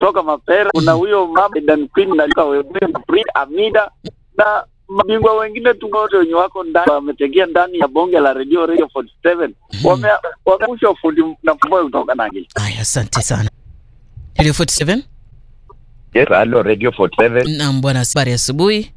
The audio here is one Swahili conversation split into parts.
kutoka Mapera, kuna huyo mama Dan Queen na Luka Webwe, Brit Amida na mabingwa wengine tu wote wenye wako ndani wametegea ndani ya bonge la radio radio 47 wame wameusha ufundi na mboyo kutoka nangi. Aya, asante sana. Radio 47. Yes, hello Radio 47. Naam bwana, habari asubuhi.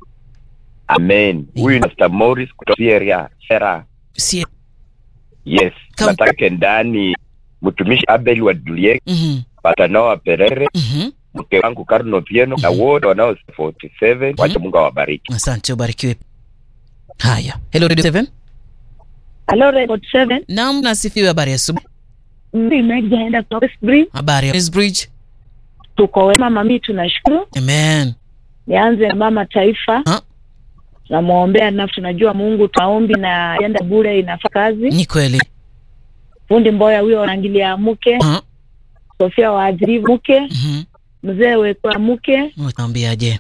Amen. Huyu ni Mr. Morris kutoka Sierra. Sierra. Si Yes. Kam- Nataka ndani mtumishi Abel wa Duliek, mhm Patanoa Perere, mhm. mke wangu Karno Pieno na wote wanao 47. Wacha Mungu awabariki. Asante, ubarikiwe. Haya, hello Radio 7. Hello, Record 7. Naam, nasifiwe. Habari ya asubuhi. Mimi nimejaenda kutoka Westbury. Habari ya Bridge. Tuko wema mami, tunashukuru. Amen. Nianze na mama taifa. Ha? Tunamwombea na tunajua Mungu taombi na enda bure inafaa kazi. Ni kweli. Fundi Mboya huyo anaangilia mke, Ha? Sofia waadhiri mke, Mhm. mzee wekwa mke Unaambiaje?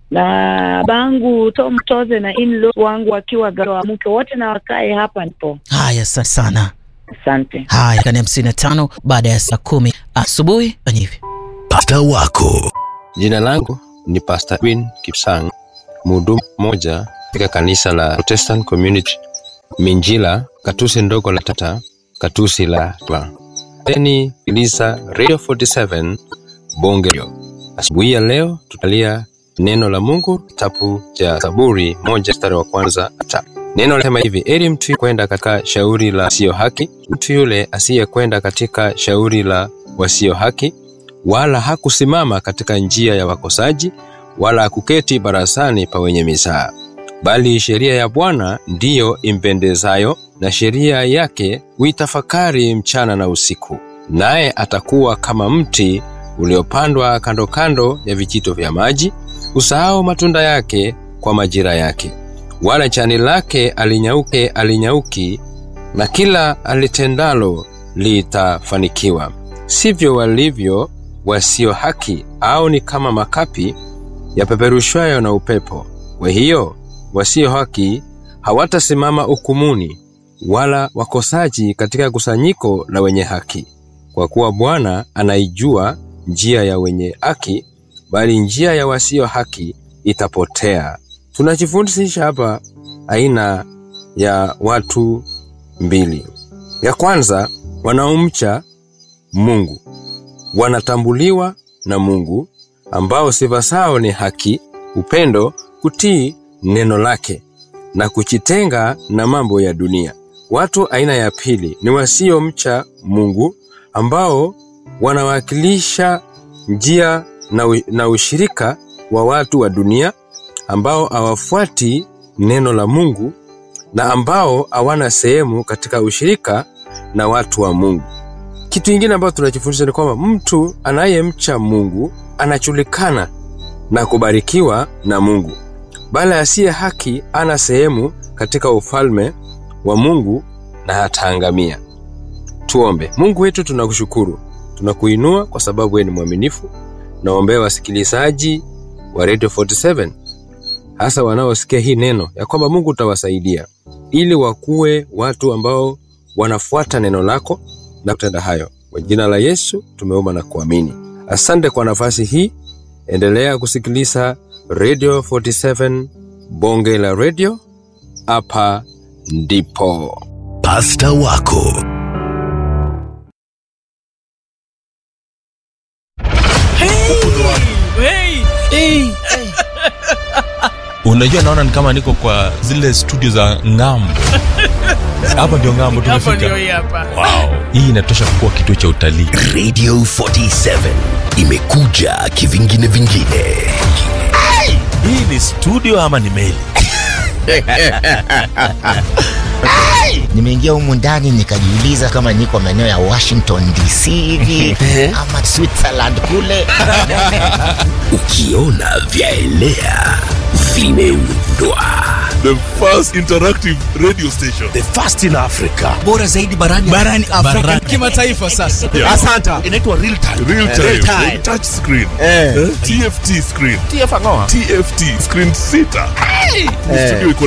na bangu Tom Toze na in wangu wakiwa gawa mke wote na wakae hapa nipo. Haya, asante sana. Asante. Haya, kani hamsini na tano baada ya saa kumi asubuhi. Fanya hivi. Pasta wako Jina langu ni Pastor Win Kipsang, mhudumu mmoja katika kanisa la Protestant Community Minjila, Katusi ndogo la Tata, Katusi la Twa. Teni Ilisa Radio 47 Bonge. Asubuhi ya leo tutalia neno la Mungu kitabu cha Zaburi moja mstari wa kwanza hata neno linasema hivi: eri mtu kwenda katika shauri la wasio haki, mtu yule asiyekwenda katika shauri la wasio haki, wala hakusimama katika njia ya wakosaji, wala hakuketi barazani pa wenye mizaha. Bali sheria ya Bwana ndiyo impendezayo, na sheria yake huitafakari mchana na usiku. Naye atakuwa kama mti uliopandwa kando kando ya vijito vya maji, usahau matunda yake kwa majira yake, wala jani lake alinyauke alinyauki, na kila alitendalo litafanikiwa. Sivyo walivyo wasio haki, au ni kama makapi yapeperushwayo na upepo. Kwa hiyo wasio haki hawatasimama hukumuni, wala wakosaji katika kusanyiko la wenye haki. Kwa kuwa Bwana anaijua njia ya wenye haki, bali njia ya wasio haki itapotea. Tunajifundisha hapa aina ya watu mbili. Ya kwanza, wanaomcha Mungu wanatambuliwa na Mungu, ambao sifa zao ni haki, upendo, kutii neno lake na kujitenga na mambo ya dunia. Watu aina ya pili ni wasiomcha Mungu, ambao wanawakilisha njia na, u, na ushirika wa watu wa dunia ambao hawafuati neno la Mungu na ambao hawana sehemu katika ushirika na watu wa Mungu. Kitu kingine ambacho tunajifundisha ni kwamba mtu anayemcha Mungu anajulikana na kubarikiwa na Mungu, bali asiye haki ana sehemu katika ufalme wa Mungu na ataangamia. Tuombe. Mungu wetu, tunakushukuru, tunakuinua kwa sababu wewe ni mwaminifu. Naombea wasikilizaji wa Radio 47 hasa wanaosikia hii neno ya kwamba Mungu utawasaidia ili wakuwe watu ambao wanafuata neno lako na kutenda hayo. Kwa jina la Yesu tumeomba na kuamini. Asante kwa nafasi hii. Endelea kusikiliza Radio 47 bonge la radio. Hapa ndipo pasta wako unajua naona ni kama niko kwa zile studio za ngambo hapa ndio ngambo tumefika wow. hii inatosha kuwa kituo cha utalii radio 47 imekuja kivingine vingine hii ni studio ama ni meli nimeingia humu ndani nikajiuliza kama niko maeneo ya washington dc hivi ama switzerland kule ukiona vyaelea vimeundwa the first interactive radio station the first in africa bora zaidi barani barani afrika kimataifa sasa Yeah. asanta inaitwa real time real time, Real time. touch screen Eh. Eh, tft screen tfngoa tft screen sita Ni studio iko